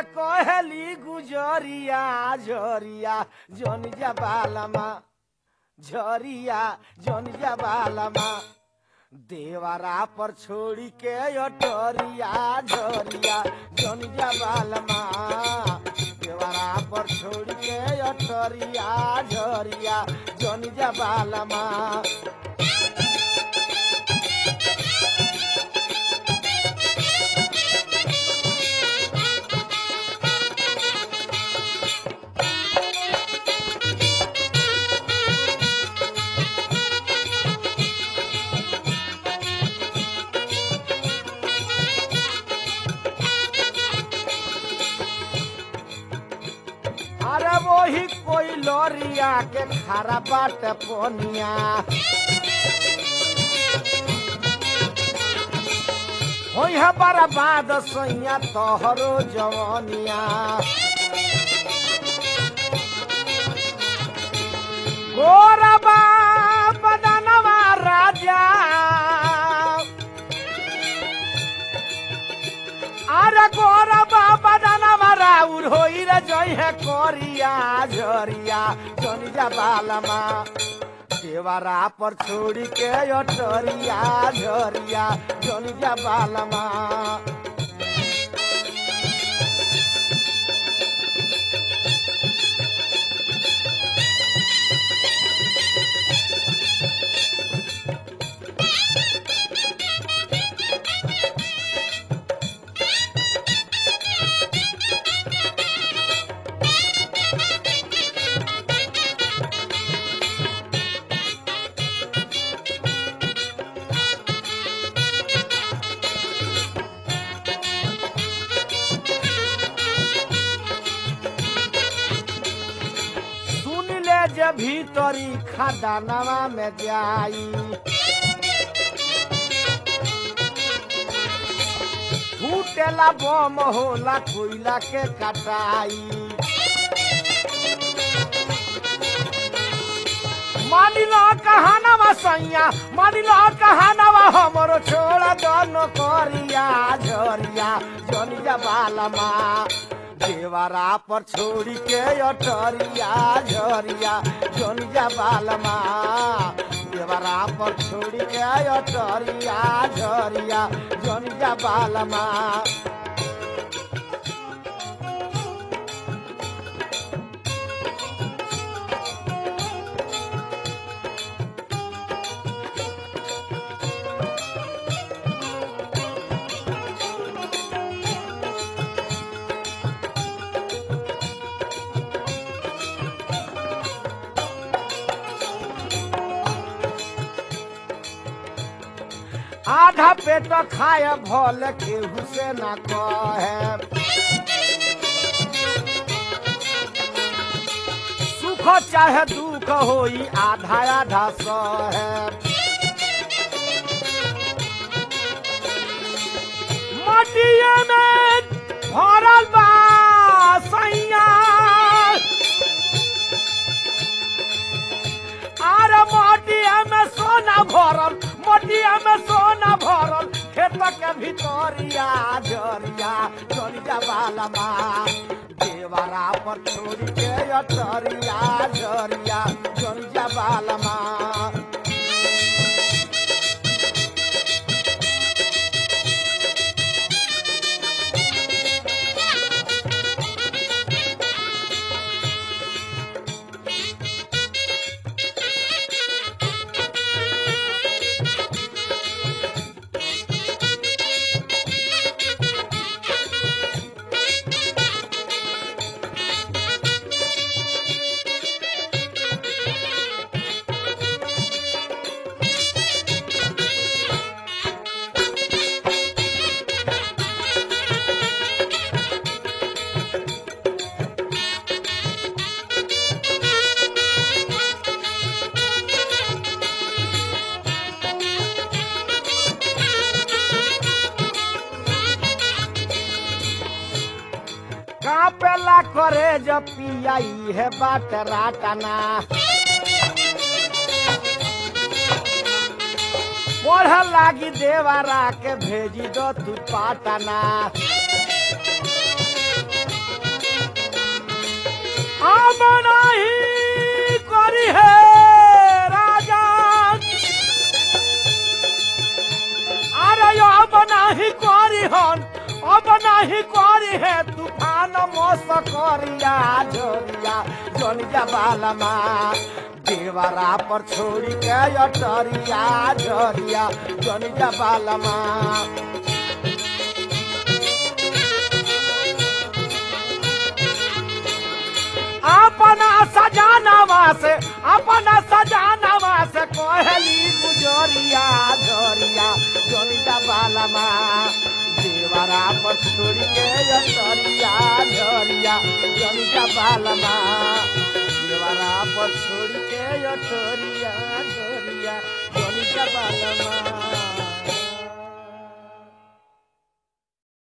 कहली गुजरिया झरिया जन जबालमा झरिया जन जबालमा देवरा पर छोड़ी के अटरिया झरिया जन जबालमा देवरा पर छोड़ी के अटरिया झरिया जन जबालमा अरे वही कोई लोरिया के खारा बाट पोनिया होई है बर्बाद सैया तोहरो जवानिया गोरबा बदनवा राजा अरे गोरबा बदनवा राउर होई रे जई है कोरिया झरिया जनिजा बालमा देवरा पर छोड़ी के अटरिया झरिया जनिजा बालमा सुन ले जे भीतरी खदानवा में जाई फूटेला बम होला कोयला के कटाई मानिलो कहानवा सैया मानिलो कहानवा हमरो छोड़ा दोनो करिया झरिया जनिया बालमा देवरा पर छोड़ी के अटरिया झरिया जनिया बालमा देवरा पर छोड़ी के अटरिया झरिया जनिया बालमा आधा पेट खाए भल केहू से न कहे सुख चाहे दुख होई आधा आधा सहे मटिए में भरल बा सैया आर मटिया में सोना भरल मटिया में सोना भरल खेत के भितरिया जरिया जरिया बालमा देवरा पर छोड़ी के अटरिया जरिया जरिया बालमा कापेला करे जब पियाई है बाट राटना पढ़ लागी देवारा के भेजी दो तू पाटना नहीं करी है तूफान मौस करिया झोरिया जोनिया बालमा देवरा पर छोड़ी के अटरिया झोरिया जोनिया बालमा अपना सजानवा से अपना सजानवा से कहली गुजरिया झोरिया जोनिया बालमा देवरा पर छोड़ी के अटरिया झोरिया जोनिया बालमा देवरा पर छोड़ी के अटरिया झोरिया जोनिया बालमा